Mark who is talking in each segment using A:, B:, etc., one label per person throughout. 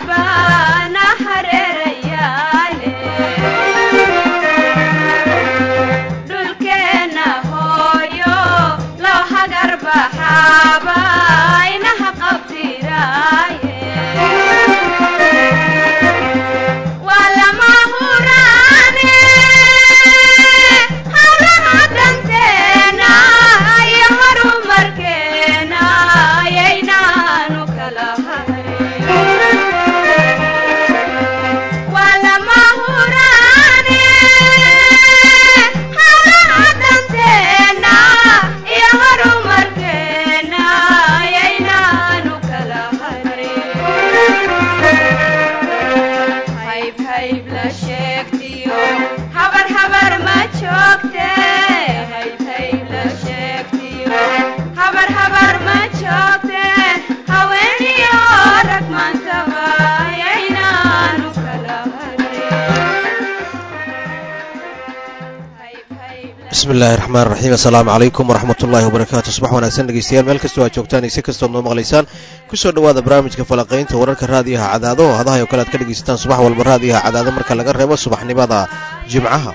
A: bismillahi raxmaan raxiim assalaamu calaykum waraxmat ullaahi wabarakaatu subax wanaagsan dhegeystayaal meel kastoo aad joogtaan ise kastood noo maqlaysaan kusoo dhowaada barnaamijka falaqaynta wararka raadiyaha cadaado oo hadahay oo kale aad ka dhegaysataan subax walba raadiyaha cadaado marka laga reebo subaxnimada jimcaha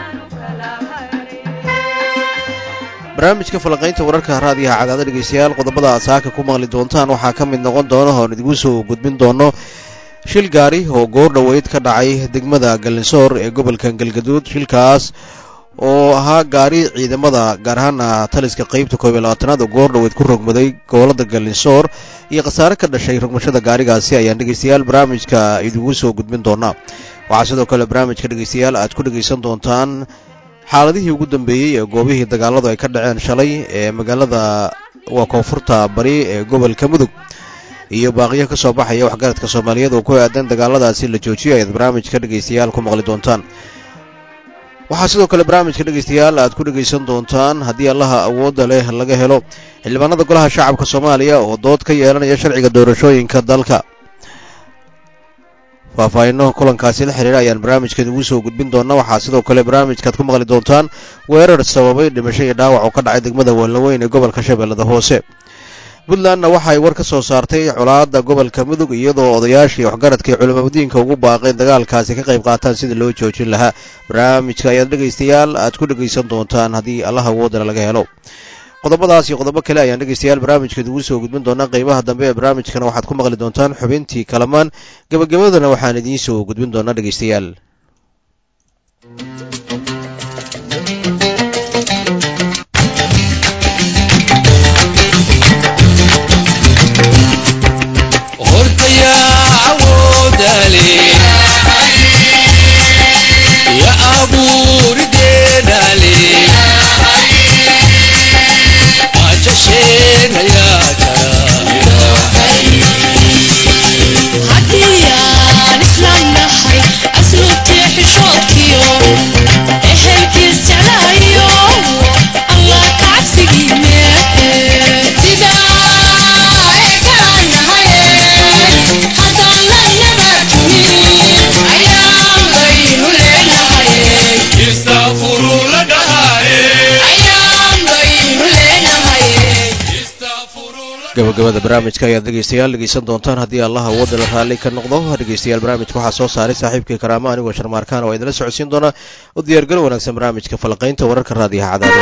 A: barnaamijka falaqaynta wararka raadiyaha cadaado dhegeystayaal qodobada aad saaka ku maqli doontaan waxaa ka mid noqon doona oon idigu soo gudbin doono shil gaari oo goor dhoweyd ka dhacay degmada galinsoor ee gobolka galgaduud shilkaas oo ahaa gaari ciidamada gaar ahaana taliska qeybta koob iyo labaatanaad oo goor dhoweyd ku rogmaday gobolada galinsoor iyo khasaare ka dhashay rogmashada gaarigaasi ayaan dhegeystayaal barnaamijka idigu soo gudbin doonaa waxaa sidoo kale barnaamijka dhegeystayaal aad ku dhegeysan doontaan xaaladihii ugu dambeeyey ee goobihii dagaaladu ay ka dhaceen shalay ee magaalada waa koonfurta bari ee gobolka mudug iyo baaqiyo ka soo baxaya waxgaradka soomaaliyeed oo ku aadan dagaaladaasi la joojiyo ayaad barnaamijka dhegeystayaal ku maqli doontaan waxaa sidoo kale barnaamijka dhegeystayaal aad ku dhegaysan doontaan haddii allaha awoodda leh laga helo xildhibaanada golaha shacabka soomaaliya oo dood ka yeelanaya sharciga doorashooyinka dalka faahfaahinno kulankaasi la xiriira ayaan barnaamijka idigu soo gudbin doonaa waxaa sidoo kale barnaamijkaad ku maqli doontaan weerar sababay dhimasho iyo dhaawac oo ka dhacay degmada weelnaweyn ee gobolka shabeellada hoose puntlandna waxa ay war ka soo saartay colaadda gobolka mudug iyadoo odayaashii waxgaradkai culimadiinka ugu baaqeen dagaalkaasi ka qayb qaataan sidii loo joojin lahaa barnaamijka ayaad dhegaystayaal aad ku dhegaysan doontaan haddii allaha awoodana laga helo qodobadaas iyo qodobo kale ayaan dhegaystayaal barnaamijka idigu soo gudbin doonaa qeybaha dambe ee barnaamijkana waxaad ku maqli doontaan xubintii kalamaan gebagabadana waxaan idiin soo gudbin doonaa dhegaystayaal gabagabada barnaamijka ayaad dhegeystayaal dhegeysan doontaan haddii allaha wadala raalli ka noqdo dhegeystayaal barnaamijka waxaa soo saaray saaxiibkii karaamo anigoo sharmaarkaan oo idinla socodsiin doona u diyaargalo wanaagsan barnaamijka falaqaynta wararka raadiyaha cadaado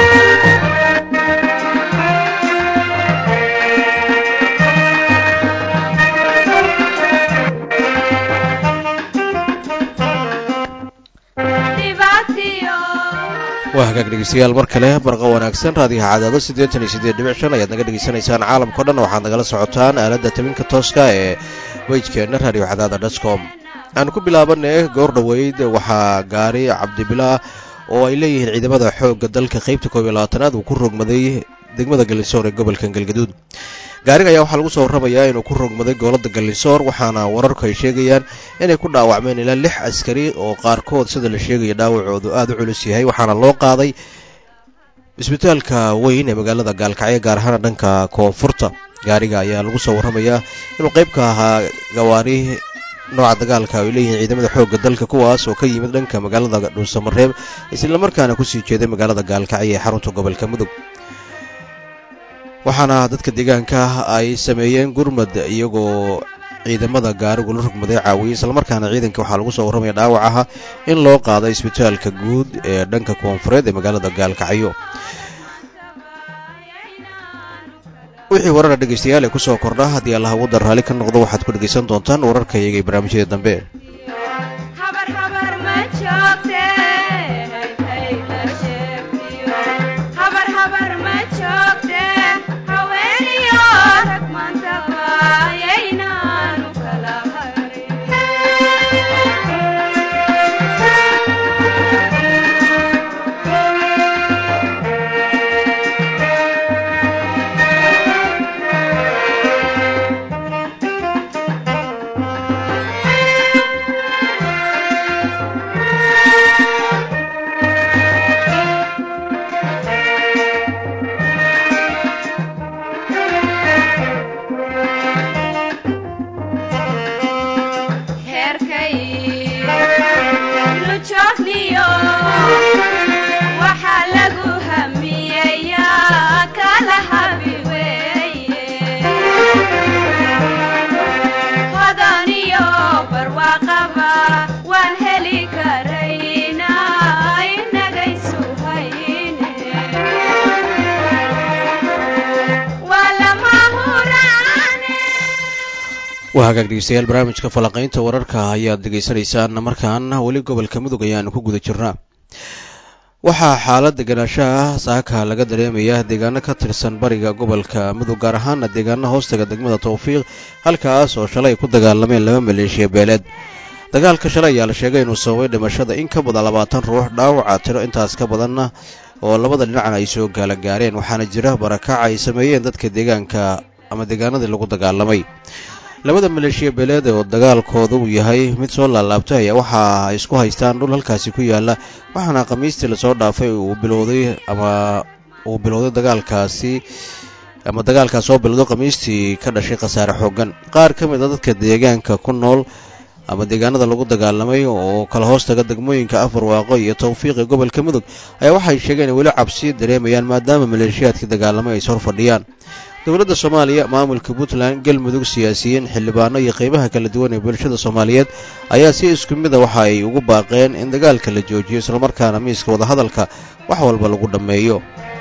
A: waa hagaag dhegeystayaal mar kale barqa wanaagsan raadiyaha cadaado siddeetan iyo siddeed dhibic shan ayaad naga dhegeysanaysaan caalamkao dhan waxaad nagala socotaan aaladda tabinka tooska ee wejkeenna radio cadaada dotcom aan ku bilaabanay goor dhoweyd waxaa gaari cabdibilaa oo ay leeyihiin ciidamada xoogga dalka qeybta koob iyo labaatanaad uu ku rogmaday degmada galinsoor ee gobolka galgaduud gaariga ayaa waxaa lagu soo warramayaa inuu ku rogmaday gobolada galinsoor waxaana wararku ay sheegayaan inay ku dhaawacmeen ilaa lix askari oo qaarkood sida la sheegaya dhaawacoodu aada u culus yahay waxaana loo qaaday isbitaalka weyn ee magaalada gaalkacyo gaar ahaan dhanka koonfurta gaariga ayaa lagu soo warramayaa inuu qayb ka ahaa gawaari nooca dagaalka ay leeyihiin ciidamada xoogga dalka kuwaas oo ka yimid dhanka magaalada dhuusamareeb islamarkaana kusii jeeday magaalada gaalkacyo ee xarunta gobolka mudug waxaana dadka deegaanka ay sameeyeen gurmad iyagoo ciidamada gaarigu la rugmaday caawiyey islamarkaana ciidanka waxaa lagu soo warramaya dhaawac aha in loo qaaday isbitaalka guud ee dhanka koonfureed ee magaalada gaalkacyo wixii warara dhegaystayaal ee kusoo kordha haddii allah waddan raalli ka noqdo waxaad ku dhegaysan doontaan wararka iyaga ee barnaamijyada dambe waa hagaag dhegeystayaal barnaamijka falanqaynta wararka ayaad degeysanaysaan markaan weli gobolka mudug ayaanu ku guda jirnaa waxaa xaalad deganaanshaha saaka laga dareemaya deegaano ka tirsan bariga gobolka mudug gaar ahaana deegaano hoostaga degmada tawfiiq halkaas oo shalay ku dagaalameen laba maleeshiya beeleed dagaalka shalay ayaa la sheegay inuu sababay dhimashada in ka badan labaatan ruux dhaawaca tiro intaas ka badanna oo labada dhinacna ay soo gaala gaareen waxaana jira barakac ay sameeyeen dadka deegaanka ama deegaanadii lagu dagaalamay labada maleeshiya beeleed oo dagaalkooda uu yahay mid soo laalaabtay ayaa waxa ay isku haystaan dhul halkaasi ku yaalla waxaana khamiistii lasoo dhaafay uu bilowday ama uu bilowday dagaalkaasi ama dagaalkaas soo bilowday khamiistii ka dhashay khasaare xoogan qaar ka mid a dadka deegaanka ku nool ama deegaanada lagu dagaalamay oo kala hoostaga degmooyinka afar waaqo iyo tawfiiqi gobolka mudug ayaa waxay sheegeen in weli cabsi dareemayaan maadaama maleeshiyaadkii dagaalamay ay sor fadhiyaan dowladda soomaaliya maamulka puntland galmudug siyaasiyiin xildhibaano iyo qeybaha kala duwan ee bulshada soomaaliyeed ayaa si isku mida waxa ay ugu baaqeen in dagaalka la joojiyo islamarkaana miiska wadahadalka wax walba lagu dhammeeyo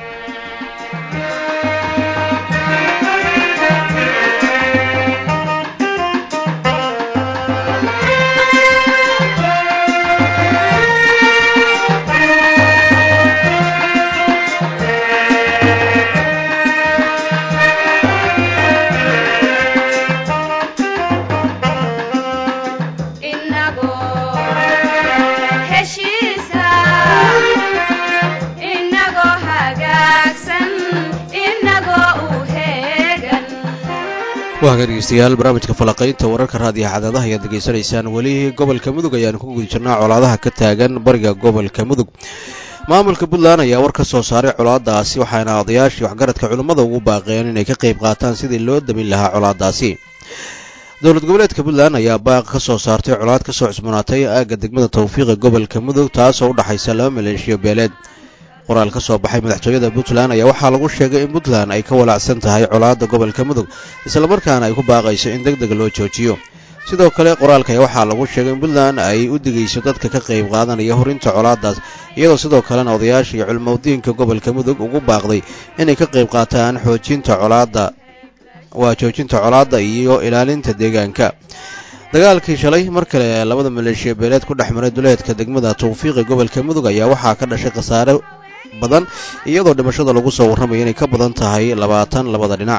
A: waa haga dhegeystayaal barnaamijka falaqaynta wararka raadiyo cadaadaha ayaad degeysanaysaan weli gobolka mudug ayaanu ku guda jirnaa colaadaha ka taagan bariga gobolka mudug maamulka puntland ayaa war ka soo saaray colaadaasi waxaana odayaashii waxgaradka culimmada ugu baaqeen inay ka qayb qaataan sidii loo damin lahaa colaadaasi dowlad goboleedka puntland ayaa baaq ka soo saartay colaad ka soo cusbanaatay aagga degmada tawfiiqa gobolka mudug taasoo u dhexaysa laba maleeshiyo beeleed qoraal ka soo baxay madaxtooyada puntland ayaa waxaa lagu sheegay in puntland ay ka walaacsan tahay colaadda gobolka mudug islamarkaana ay ku baaqayso in deg deg loo joojiyo sidoo kale qoraalka ayaa waxaa lagu sheegay in puntland ay u digayso dadka ka qayb qaadanaya horinta colaaddaas iyadoo sidoo kalena odayaasha iyo culmowdiinka gobolka mudug ugu baaqday inay ka qayb qaataan xoojinta colaadda waa joojinta colaadda iyo ilaalinta deegaanka dagaalkii shalay mar kale labada maleeshiya beeleed ku dhex maray duleedka degmada tawfiiqi gobolka mudug ayaa waxaa ka dhashay khasaare badan iyadoo dhimashada lagu soo warramaya inay ka badan tahay labaatan labada dhinac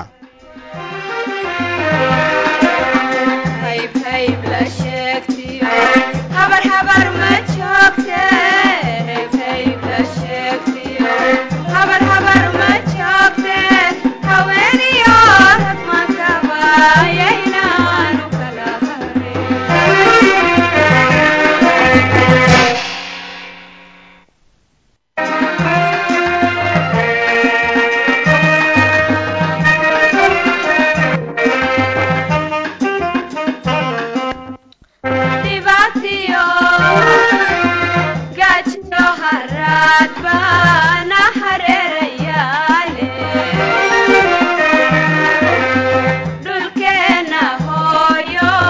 B: dhulkeena hooyo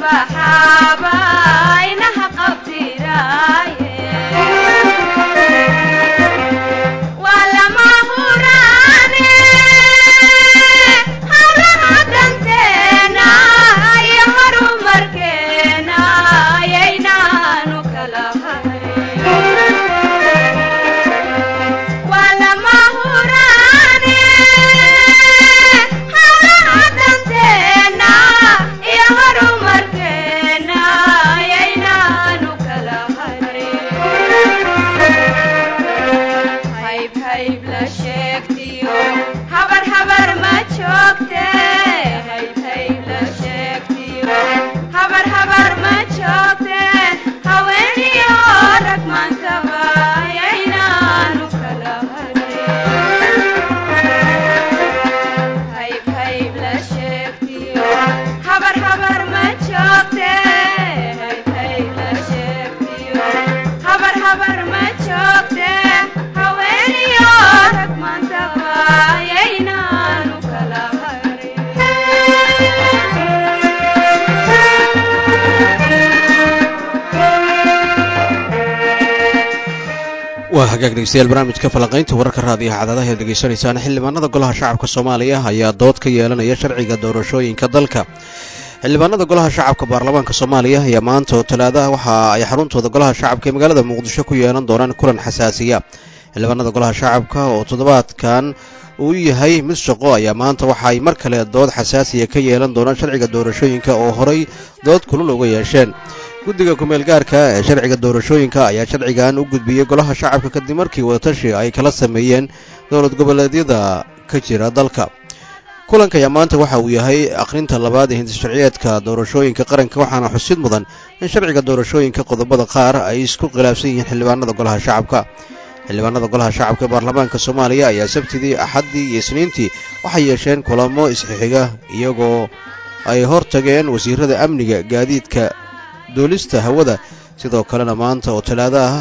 A: waa hagaag dhegeystayaal barnaamijka falanqaynta wararka raadiyaha cadaadaha ead degeysanaysaan xildhibaanada golaha shacabka soomaaliya ayaa dood ka yeelanaya sharciga doorashooyinka dalka xildhibaanada golaha shacabka baarlamaanka soomaaliya ayaa maanta oo talaadaha waxa ay xaruntooda golaha shacabka ee magaalada muqdisho ku yeelan doonaan kulan xasaasiya xildhibaanada golaha shacabka oo toddobaadkan uu yahay mid shaqo ayaa maanta waxa ay mar kale dood xasaasiya ka yeelan doonaan sharciga doorashooyinka oo horay dood kulul uga yeesheen guddiga kumeel gaarka ee sharciga doorashooyinka ayaa sharcigan u gudbiyey golaha shacabka kadib markii wadatashi ay kala sameeyeen dowlad goboleedyada ka jira dalka kulanka ayaa maanta waxa uu yahay akhrinta labaad ee hindis sharciyeedka doorashooyinka qaranka waxaana xusid mudan in sharciga doorashooyinka qodobada qaar ay isku khilaafsan yihiin xildhibaanada golaha shacabka xildhibaanada golaha shacabka ee baarlamaanka soomaaliya ayaa sabtidii axaddii iyo isniintii waxay yeesheen kulamo isxixiga iyagoo ay hor tageen wasiirada amniga gaadiidka duulista hawada sidoo kalena maanta oo talaado ah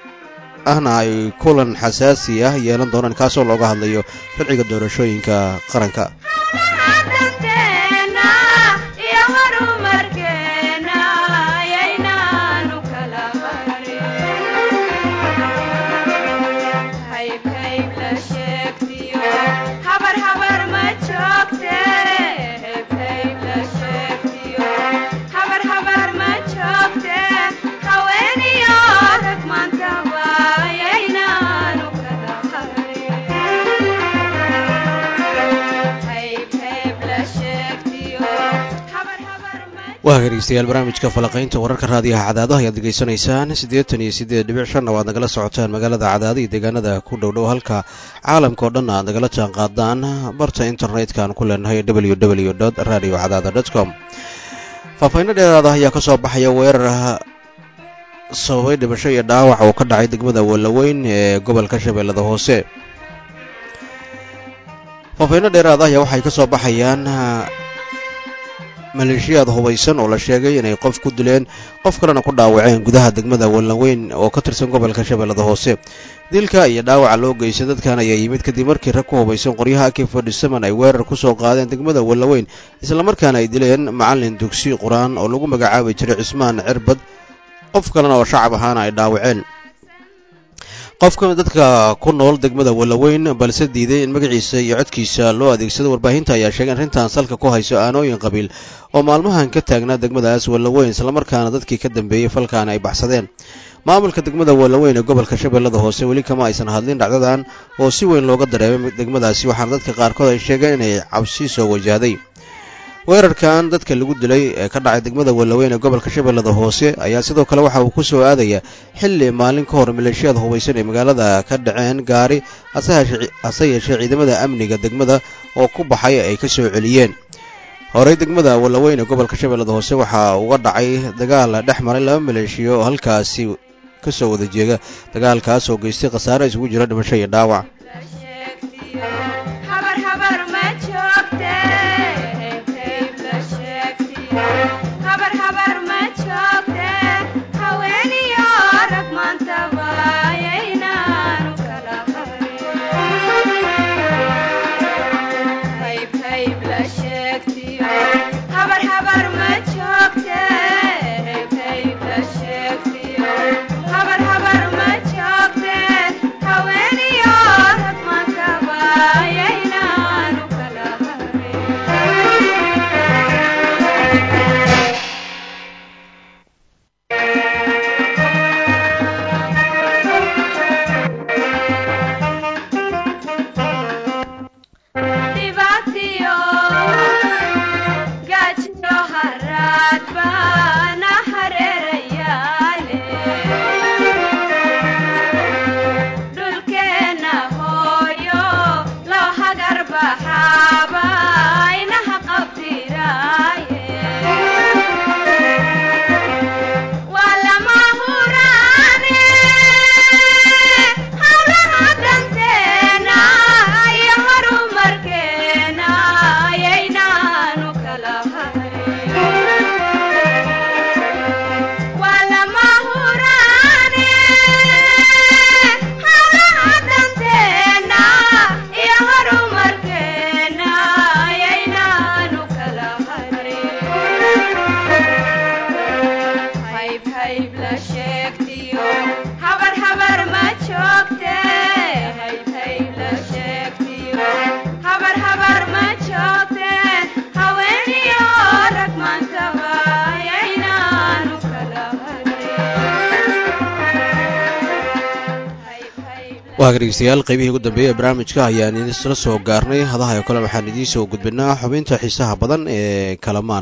A: ahna ay kulan xasaasi ah yeelan doonaan kaasoo looga hadlayo sharciga doorashooyinka qaranka waa dhegeystayaal barnaamijka falaqaynta wararka raadiyaha cadaadaha ayaad degeysanaysaan siddeetan iyo siddeed dhibic shanna waad nagala socotaan magaalada cadaada iyo deegaanada ku dhow dhow halka caalamka oo dhan aad nagala jaan qaadaan barta internetka aan ku leenahay w w dot radio cadaada dot com faahfayno dheeraada ayaa ka soo baxaya weerar sababay dhimasho iyo dhaawac oo ka dhacay degmada wallaweyn ee gobolka shabeellada hoose faahfayno dheeraada ayaa waxay ka soo baxayaan maleeshiyaad hubaysan oo la sheegay inay qof ku dileen qof kalena ku dhaawaceen gudaha degmada wallaweyn oo ka tirsan gobolka shabeellada hoose dilka iyo dhaawaca loo geystay dadkan ayaa yimid kadib markii rag ku hubaysan qoryaha aki fadhisaman ay weerar ku soo qaadeen degmada wallaweyn islamarkaana ay dileen macallin dugsi qur-aan oo lagu magacaabi jiray cismaan cirbad qof kalena oo shacab ahaana ay dhaawaceen qofka dadka ku nool degmada wallaweyn balse diiday in magaciisa iyo codkiisa loo adeegsado warbaahinta ayaa sheegay in arrintan salka ku hayso aanooyin qabiil oo maalmahan ka taagnaa degmadaas wallaweyn islamarkaana dadkii ka dambeeyey falkaana ay baxsadeen maamulka degmada wallaweyn ee gobolka shabeellada hoose weli kama aysan hadlin dhacdadan oo si weyn looga dareemay degmadaasi waxaana dadka qaarkood ay sheegeen inay cabsi soo wajahday weerarkan dadka lagu dilay ee ka dhacay degmada wallaweyn ee gobolka shabeellada hoose ayaa sidoo kale waxa uu ku soo aadaya xilli maalin ka hor maleeshiyada hubaysan ee magaalada ka dhaceen gaari hase yeeshee ciidamada amniga degmada oo ku baxay ay ka soo celiyeen horey degmada wallaweyn ee gobolka shabeellada hoose waxaa uga dhacay dagaal dhex maray laba maleeshiya oo halkaasi ka soo wada jeega dagaalkaas oo geystay khasaare isugu jira dhimasho iyo dhaawac waa dhegeystayaal qaybihii ugu dambeeyey ee barnaamijka ayaan isla soo gaarnay hadaha oo kale waxaan idiin soo gudbinaa xubinta xiisaha badan ee kalamaan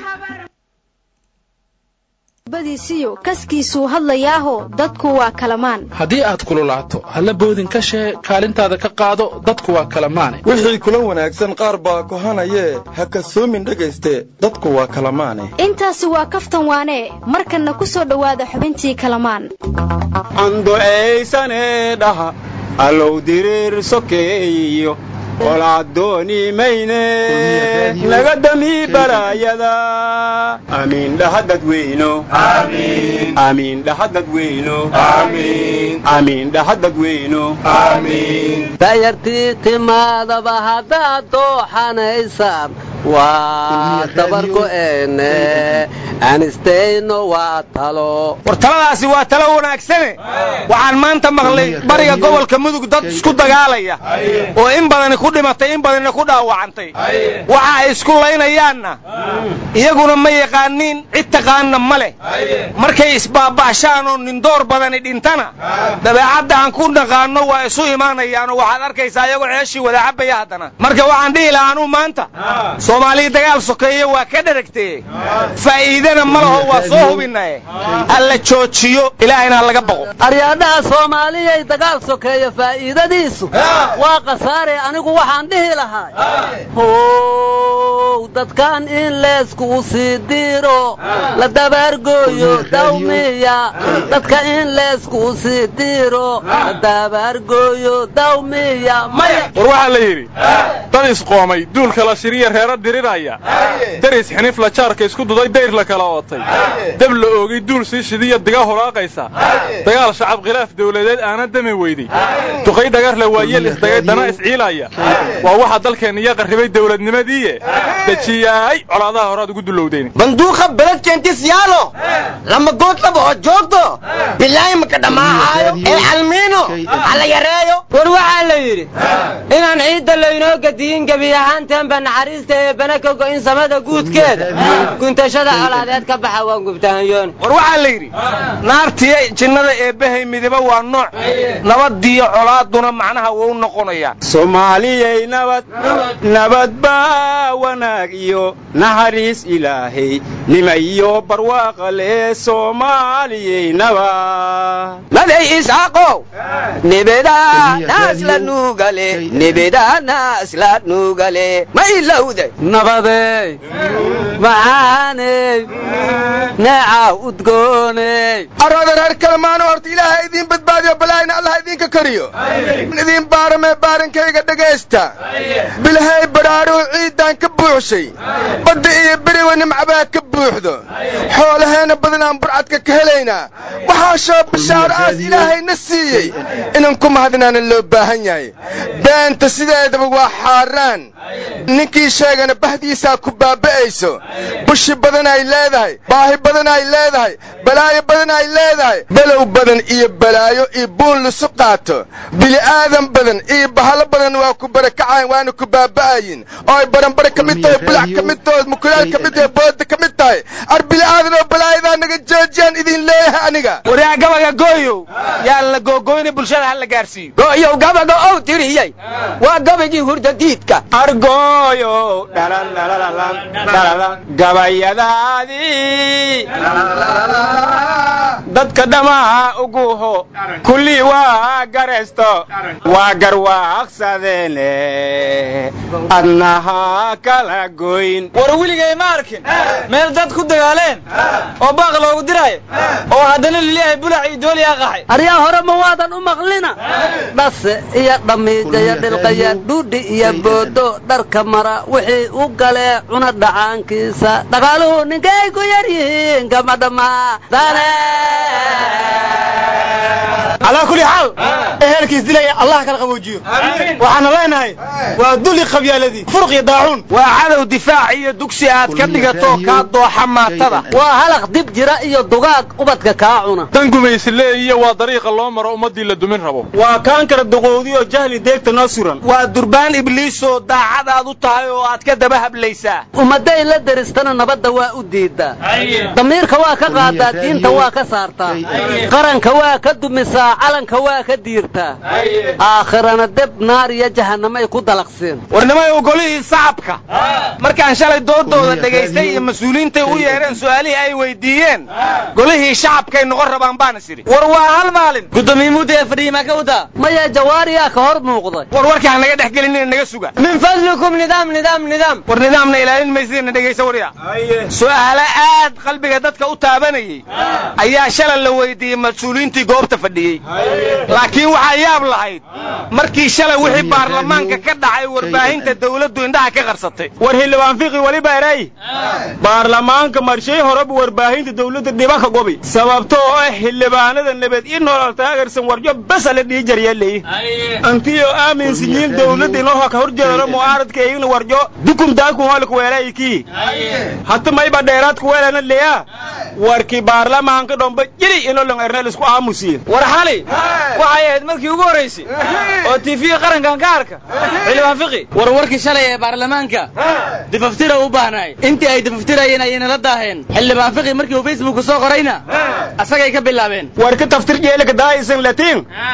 B: badiisiyo kaskiisuu hadlayaaho dadku waa kalamaan
C: haddii aad kululaato halla boodin ka shee kaalintaada ka qaado dadku waa kalamaane
D: wixii kula wanaagsan qaar baa kohanayee ha kasoomin dhegayste dadku waa kalamaane
B: intaasi waa kaftan waanee markanna ku soo dhowaada xubintii kalamaan
E: anducaysane dhaha allow diriir sokeeyo qolaadooni mayne naga dami balaayada amiin dhaha dadweyno amiin dhaha dadweyno amiin dhaha dadweyno
F: dayartii timaadaba haddaad dooxanaysaan waa dabargo'eene anistayno waa talo
G: war taladaasi waa talo wanaagsane waxaan maanta maqlay bariga gobolka mudug dad isku dagaalaya oo in badani ku dhimatay in badanina ku dhaawacantay waxa ay isku laynayaanna iyaguna ma yaqaaniin cid taqaanna ma leh markay isbaaba'shaan oo nindoor badani dhintana dabeecadda aan ku naqaanno waa isu imaanayaanoo waxaad arkaysaa iyagoo ceeshii wada cabaya haddana marka waxaan dhihi lahaa anuu maanta soomaaliya dagaal sokeeye waa ka dheragtee faa'iidana ma laho waa soo hubinaye alla joojiyo ilaahayna ha laga baqo
F: aryaadhaha soomaaliyay dagaal sokeeya faa'iidadiisu waa khasaare anigu waxaan dhihi lahaa how dadkan in leesku sii diro la dabaargooyo dawmiya dadka in leesku sii diro la dabaargooyo dawmiya maya
C: war waxaa la yidhi dad isqoomay duulka la shiriya reero diriraya daris xinif la jaarka isku duday dayr la kala ootay dab la oogay duul sii shidiya diga holaaqaysa dagaal shacab khilaaf dawladeed aana dami weyday duqay dhagarle waa yeel isdagay dana isciilaya waa waxa dalkeenna iyo qarribay dawladnimadiiye dejiyaay colaadaha horaad ugu dulowdeen
G: banduuqa beledkeentis yaalo lama good laba oo joogto bilaahi maka dhammaahayo ee almiino hala yareeyo
H: war waxaa la yidhi inaan ciidda laynoo gadiyin gebi ahaanteenba naxariista ee bana ka go'in samada guudkeeda guntashada colaadeed ka baxa waan gubtahanyoon
G: war waxaa la yidhi naartiya jinnada eebbahay midiba waa nooc nabadiyo colaaduna macnaha wou noqonayaan
E: soomaaliyay nabad nabad baa wanaag iyo naxariis ilaahay nima iyo barwaaqa lee soomaaliyay nabad
G: maday isxaaqow nebedanaas la nuugale nebedanaas la nuugale ma ilowday
F: nabadey macaaney neeca udgooney
D: arooda reer kalmaano horta ilaaha idiin badbaadiyo balaayna allah idinka kariyo idiin baaramee baarankayga dhegaysta bilhay badhaadhuu ciiddaan ka buuxshay badda iyo beriwa nimcabaa ka buuxdo xoolaheenna badanaan burcadka ka helaynaa waxaa shoo bishaaro aas ilaahayna siiyey inan ku mahadinaana loo baahan yahay beenta sideedaba waa xaaraan ninkii sheegana bahdiisaa ku baaba'ayso bushi badan ay leedahay baahi badan ay leedahay balaayo badan ay leedahay below badan iyo balaayo iyo buun lisu qaato bili'aadan badan iyo bahalo badan waa ku barakacayn waana ku baaba'ayin oo ay baranbare ka mid tahay bulac ka mid tahay mukulaal ka mid tahay booda ka mid tahay ar bili'aadan oo balaayadaa naga joojiyaan idin leeyahay aniga
G: waryaa gabaga gooyow yaa la googoyna bulshada ha la gaarsiiyo
H: go'yow gabaga ow tiriyey waa gabagii hurdadiidka
E: argooyow gabayadaadii dadka dhammaha uguho kullii waa garaysto waa garwaaqsadeene adnaha kala goyn
H: war weligay ma arkin meel dad ku dagaaleen oo baaq loogu diraayo oo haddana lilyahay bulac iyo dooliyaa qaxay
F: aryaa hore ma waadan u maqlina dhase iyo dhamiijaya dhilqaya dhuudhi iyo boodo dharka mara wixii u galee cuna dhacaankiisa dhaqaaluhu ninkay ku yar yihiin kama dhammaadane
H: calaa kulli xaal ehelkiis dilaya allah kala qaboojiyo waxaana leenahay waa duli qabyaaladii furq iyo daacuun
G: waa cadow difaac iyo dugsi aad ka dhigato kaa dooxa maatada
F: waa halaq dib jira iyo dugaag ubadka kaa cuna
C: dan gumaysileeyiyo waa dariiqa loo maro ummaddii la dumin rabo
H: waa kaankara duqowdi oo jahli deegta noo suran
G: waa durbaan ibliisoo daacadaad u tahay oo aad ka daba hablaysaa
F: ummadday la deristana nabadda waa u diiddaa damiirka waa ka qaadaa diinta waa ka saartaa qaranka waa ka dumisaa calanka waa ka diirtaa aakhirana deb naar iyo jahanamay ku dalaqseen
G: warnimay ogolihii sacabka markaan shalay doodooda dhegaystay iyo mas-uuliyiintay u yeedheen su'aalihii ay weydiiyeen golihii shacabkay noqon rabaan baan is idhi war waa hal maalin
H: gudoomiye mudda ee fadhiya maa ka wadaa
F: maya jawaariyaa ka hor muuqday
G: war warkaa naga dhex gelinina naga suga
H: min fadlikum nidaam nidaam nidaam
G: war nidaamna ilaalin maysidina dhegaysa warya su'aalo aad qalbiga dadka u taabanayey ayaa shalay la weydiiyey mas-uuliyiintii goobta fadhiyey laakiin waxaa yaab lahayd markii shalay wixii baarlamaanka ka dhacay warbaahinta dawladdu indhaha ka qarsatay
I: war xildhibaan fiqi weliba eray baarlamaanka marshay horeba warbaahinta dawladda dhibaka gobi sababto oo ah xildhibaanada nabad i nolol taageersan warjo besa la dhihi jaryaley antiyo aaminsanyiin dawladda inoo ka horjeedano mu'aaradka iyagna warjo dukum daakun hoolka weelaykii hata mayba dheeraadka weelana leya warkii baarlamaanka dhomba jiri inoo lang erneel isku aamusiye
G: war xali waxay ahayd markii ugu horraysay oo tiifiga qarankan ka arka xildhibaan fiqi
H: war warkii shalay ee baarlamaanka difaftira u baahnaay intii ay difaftirayeen ayayna la daaheen xildhibaan fiqi markii uu facebooka soo qorayna asagay ka bilaabeen
I: war ka taftir jeelka daaisan latiin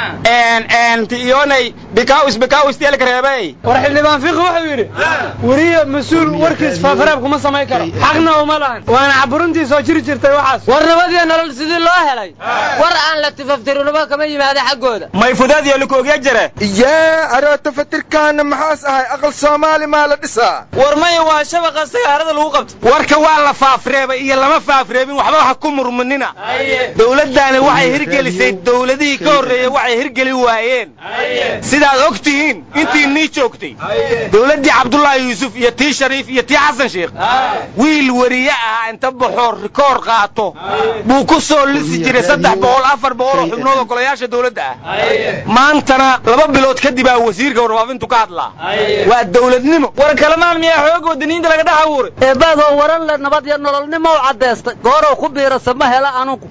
I: en en ti iyonay bikaawis bikaawis jeelka reebay
G: war xildhibaan fiqi wuxuu yidhi weriye mas-uul warkiis faafaraab kuma samayn karo xaqna uma lahan waana caburintii soo jiri jirtay waxaas
H: war nabadiyo nolol sidii loo helay war aan la tifaftirinaba kama yimaada xaggooda
I: may fudaad iyo lakoogya jare
D: yaa aroota fatirkaana maxaas ahay aqal soomaali maa la dhisaa
G: war maya waa shabaqa sagaarada lagu qabto warka waa la faafreebay iyo lama faafreebin waxba ha ku murmunina dawladdaani waxay hirgelisay dawladihii ka horreeyey waxay hirgeli waayeen sidaad og tihiin intii nii joogtay dawladdii cabdullaahi yuusuf iyo tii shariif iyo tii xasan sheekh wiil weriye ah inta baxoo rikoor qaato buu ku soo lisi jiray saddex boqol afar boqol oo xubnood oo golayaasha dawladda ah maantana laba bilood kadib aa wasiirka warfaafintu ka hadlaa waa dawladnimo war kalamaan miyaa xoog wadaniinta laga dhex abuuray
F: eebaadoo waran le nabad iyo nololnimo u caddaystay goorow ku biirasa ma hela anugu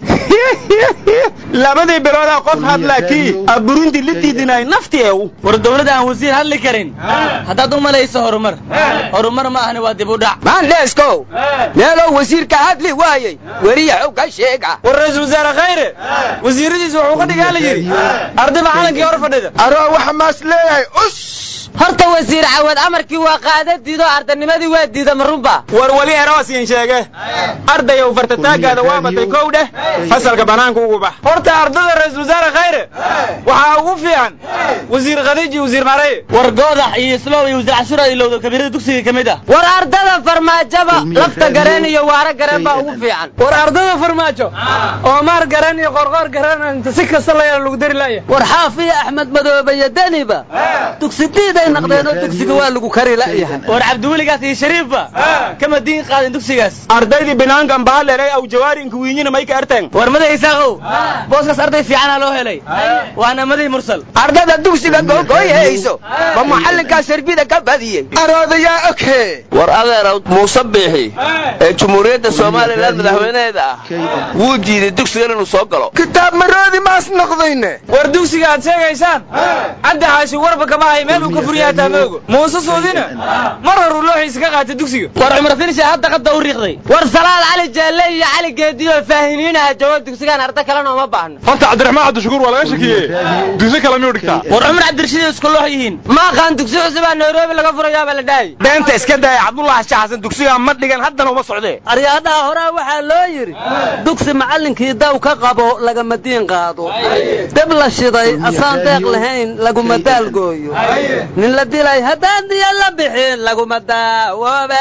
I: labadii biloodaa qof hadlaa kii aburinti la diidinay nafti eew
H: war dawladda aan wasiir hadli karin haddaad u malayso horumar horumar ma ahni waa dib u dhac
J: maandheeskow meelow wasiirka hadli waayey weriya xog ka sheega
G: war ra-iisul wasaare khayre wasiiradiisa wuxuu ka dhigaa la yidhi ardayba calankii hor fadhida
D: aroo waxa maas leeyahay us
H: horta wasiir cawad amarkii waa qaada diido ardanimadii waa diida marunba
I: war weli eroosiin sheege ardayow fartataagaada waa batay kow dheh fasalka banaanka ugu bax
G: horta ardada ra-iisul wasaare khayre waxaa ugu fiican wasiir khadiij iyo wasiir maareye
H: war goodax iyo islow iyo wasiir cashuur ay ilowdo kabiirada dugsiga ka mid ah
F: war ardada farmaajaba lafta gareen iyo waara gareen baa ugu fiican
G: war ardada farmaajo oo maar gareen iyo qorqoor gareen inta si kasta la yeelo lagu dari laaya
F: war xaafiya axmed madoobe iyo deniba dugsi diiday naqdeenoo dugsiga waa lagu kari la'yahay
H: war cabdiweligaas iyo shariifba kama diin qaadin dugsigaas
I: ardaydii binaankan baaleray aw jawaari inka wiinyina may ka arteen
H: war madax isaaqow booskaas arday fiicana loo helay waana madax mursal
J: ardada dugsiga googoyhayso ma macallinkaa sarbida ka badiyey
D: aroodayaa oghe
K: war adeerow muuse biixi ee jumhuuriyadda somalilan madaxweynaheeda ah wuu diiday dugsigan inuu soo galo
D: kitaab maroodi maas noqdayne
G: war dugsiga aad sheegaysaan caddi xaashi warba kama hay meel uu ka furyaha taamoogo muuse suudina mar horuu looxiisa ka qaatay dugsiga
H: war cumar finisha hadda qadda u riiqday
F: war salaad cali jaalle iyo cali geediyo faahiniinaha jawaab dugsigaan arda kalena uma baahno
C: horta cabdiraxmaan cabdishakuur waa laga shakiye dugsi kale miyuu dhigtaa
H: war cumar cabdirashiid isku loox yihiin
F: ma aqaan dugsi cusubaa nairobi laga furayaaba la dhahay
G: beenta iska daya cabdullahi shaxasan dugsiga ma dhigan haddana uma socdee
F: aryaadhaha horaa waxaa loo yidhi dugsi macallinkii daw ka qabo lagama diin qaado deb la shiday asaan deeq lahayn laguma daalgooyo nin la dilay haddaan diya la bixin laguma daawoobe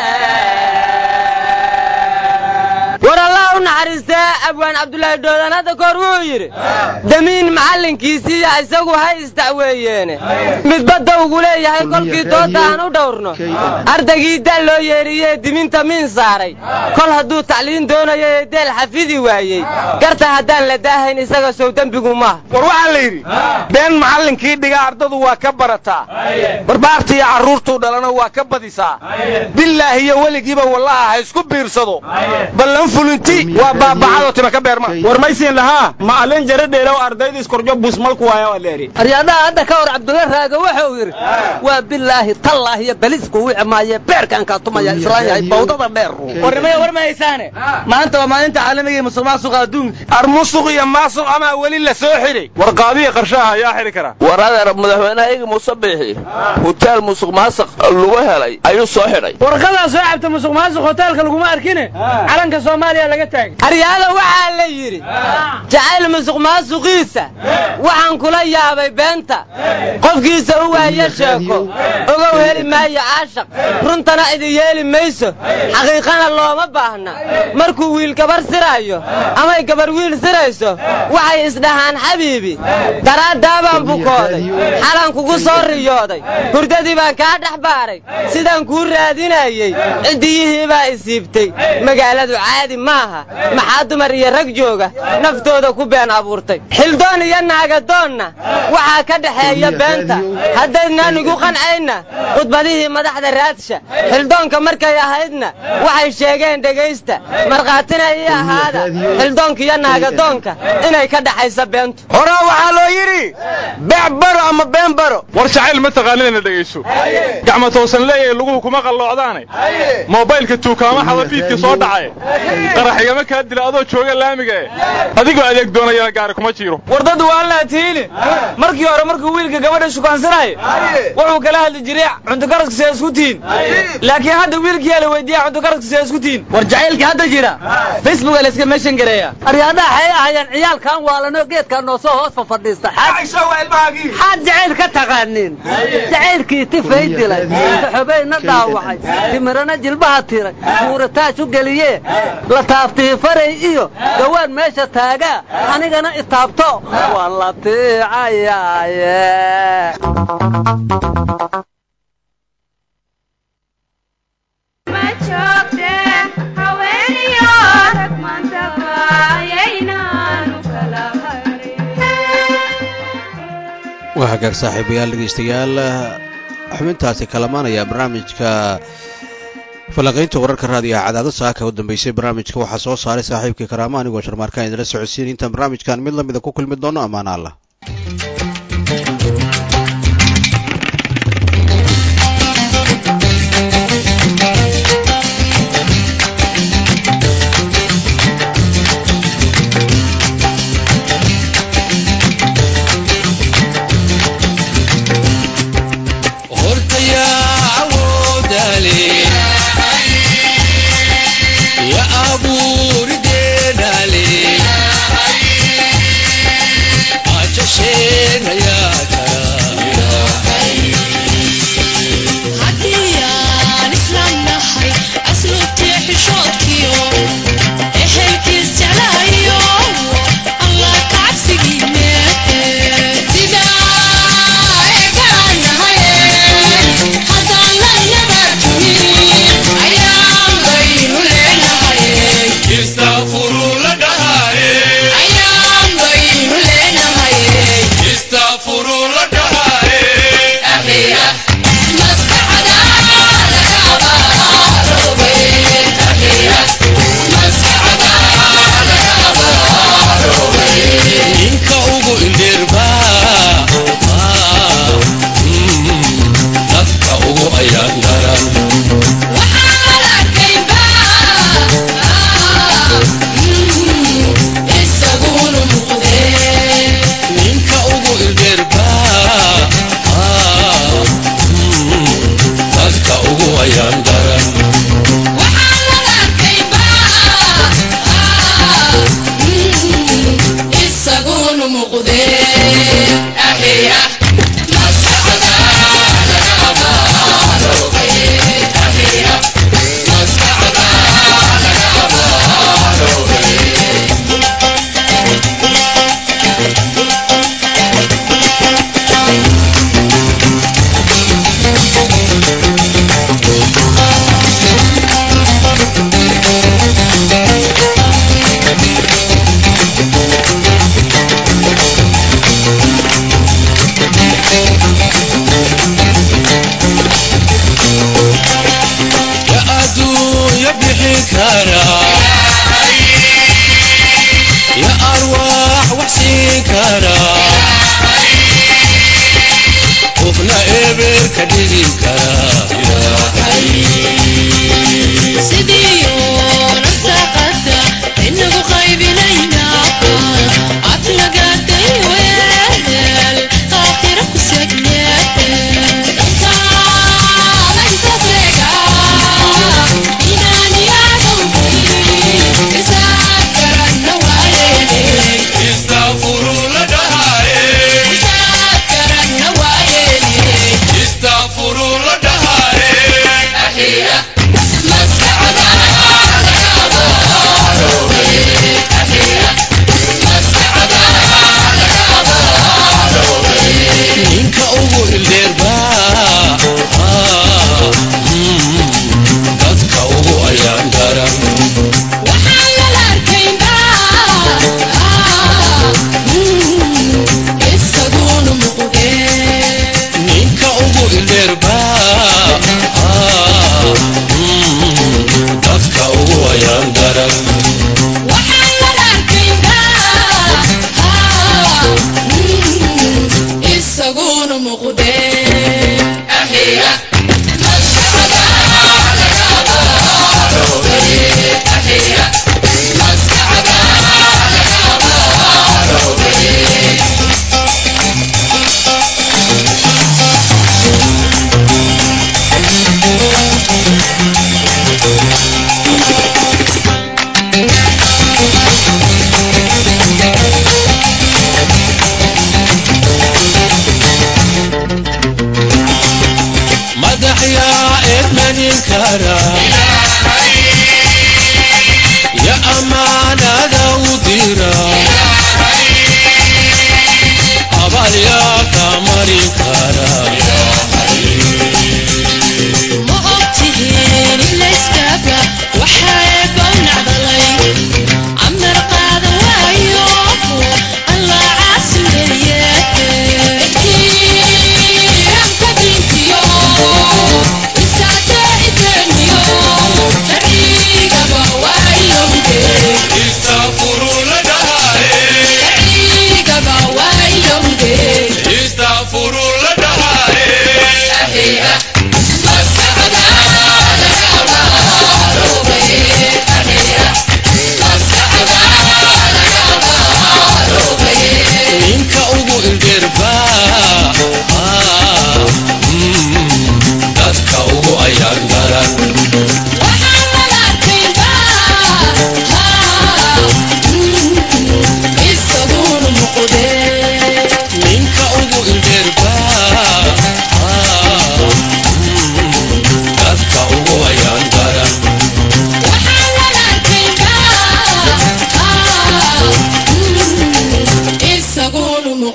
F: war allah u naxariistaa abwaan cabdulaahi doodan hadda koor wuxuu yidhi damiin macallinkiisiiya isagu ha isdacweeyeene midbadda ugu leeyahay kolkii doodda aan u dhowrno ardaygii daal loo yeedhiyee diminta miin saaray kol hadduu tacliin doonayo ee deel xafidi waayey garta haddaan la daahayn isaga sow dembigu maaha
G: war waxaa la yidhi been macallinkii dhiga ardadu waa ka barataa barbaarta iyo carruurtuu dhalana waa ka badisaa bilaahi iyo weligiiba wallaha ha isku biirsado ballan fulinti waa
I: waa baabacado tima ka beerma war maysiin lahaa ma alin jara dheelow ardayda iskorjo busmalku waaya waa leeri
F: aryadaha hadda ka hor cabdulla raaga wuxuu yidhi waa bilaahi tallaahi iyo balisku wici maaye beerkaan kaa tumaya islaan yahay bawdada dheer
G: warnimada war ma haysaane maanta waa maalinta caalamiga ee musuq maasuqa adduunka
I: armusuq iyo maasuq amaa weli la soo xidhay
C: war qaadiya qarshaha ayaa xidhi kara
K: war adeer madaxweynaha igi muuse biixi huteel musuq maasuq lagu helay ayuu soo xidhay
G: warqadaa soo cabta musuq maasuq hoteelka laguma arkine calanka soomaaliya laga taagay
H: aryaada waxaa la yidhi jacayl musuq maasuqiisa waxaan kula yaabay beenta qofkiisa u waaya sheeko ogow heli maayo caashaq runtana idi yeeli mayso xaqiiqana looma baahna markuu wiil gabar siraayo amay gabar wiil sirayso waxay isdhahaan xabiibi daraaddaabaan bukooday xalan kugu soo riyooday hurdadii baan kaa dhex baaray sidaan kuu raadinayey ciddiyihii baa isiibtay magaaladu caadi maaha maxaa dumar iyo rag jooga naftooda ku been abuurtay xildoon iyo naagadoonna waxaa ka dhexeeya beenta haddaydnaan igu qancayna khudbadihii madaxda raadsha xildoonka markay ahaydna waxay sheegeen dhegaysta markhaatina ii ahaada xildoonka iyo naagadoonka inay ka dhaxaysa beentu
I: horaa waxaa loo yidhi beec baro ama been baro
C: war jacayl ma taqaanina dhegayso gacma toosan leeyahay luguhu kuma qalloocdaane moobaylka tuukaama xadafiidka soo dhacaye qaraxigama kaa dila adoo jooga laamiga e adigoo adeeg doonayana gaari kuma jiiro
G: war dad waalnaa tihiine markii hore markuu wiilka gabadha shukaansanaayo wuxuu kala hadli jiray cuntukaraska see isku tihiin laakiin hadda wiilkiyaa la weydiiya cuntukaraska see isku tihiin war jacaylka hadda jira facebooka la iska meeshan gareeya
F: aryadaha waxay ahayeen ciyaalkan waalanoo geedkaa noo soo hoos fafadhiista xaad jacayl ka taqaaniin jacaylkii tifay dilay saxobayna dhaawacay timirana jilbaha tiray muurataaj u geliye la taaftihi faray iyo gawaan meesha taagaa anigana itaabto waan la tiicayaaye
A: waa hagaag saaxiibayaal dhegaystayaal xubintaasi kalamaanaya barnaamijka falanqaynta wararka raadiyaha cadaado saaka u dambeysay barnaamijka waxaa soo saaray saaxiibkii karaama anigoo sharmaarkaan idinla socodsiin intaan barnaamijkan mid lamida ku kulmi doono ammaana allah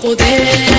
L: noqdeen